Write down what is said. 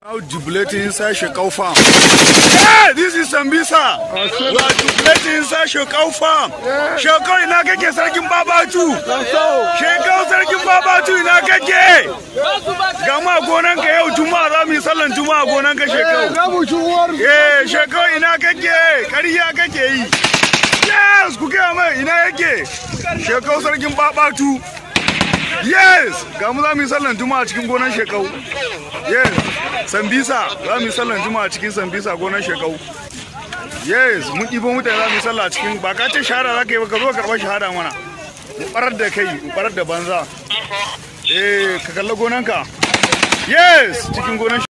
Now jubilating inside Shekau farm. Yeah, this is Sambisa. We are jubilating inside Shekau farm. Shekau ina kake sarkin babatu. Shekau sarkin babatu ina kake. Gama gonan ka yau juma'a za mu yi sallan juma'a gonan ka Shekau. Eh, Shekau ina kake. Kariya kake yi. Yes, ku gaya mai ina yake. Shekau sarkin babatu. Yes, ga mu za mu yi sallan juma'a cikin gonan Shekau. Yes. sambisa za mu yi sallan juma'a cikin sambisa gonar shekau yes mun ɗibo mutane za mu yi sallah cikin ba ka ce shahara za ka yi ba ka zo karɓar shahada mana mu ɓarar da kai mu ɓarar da banza eh ka kalla gonanka yes cikin gonar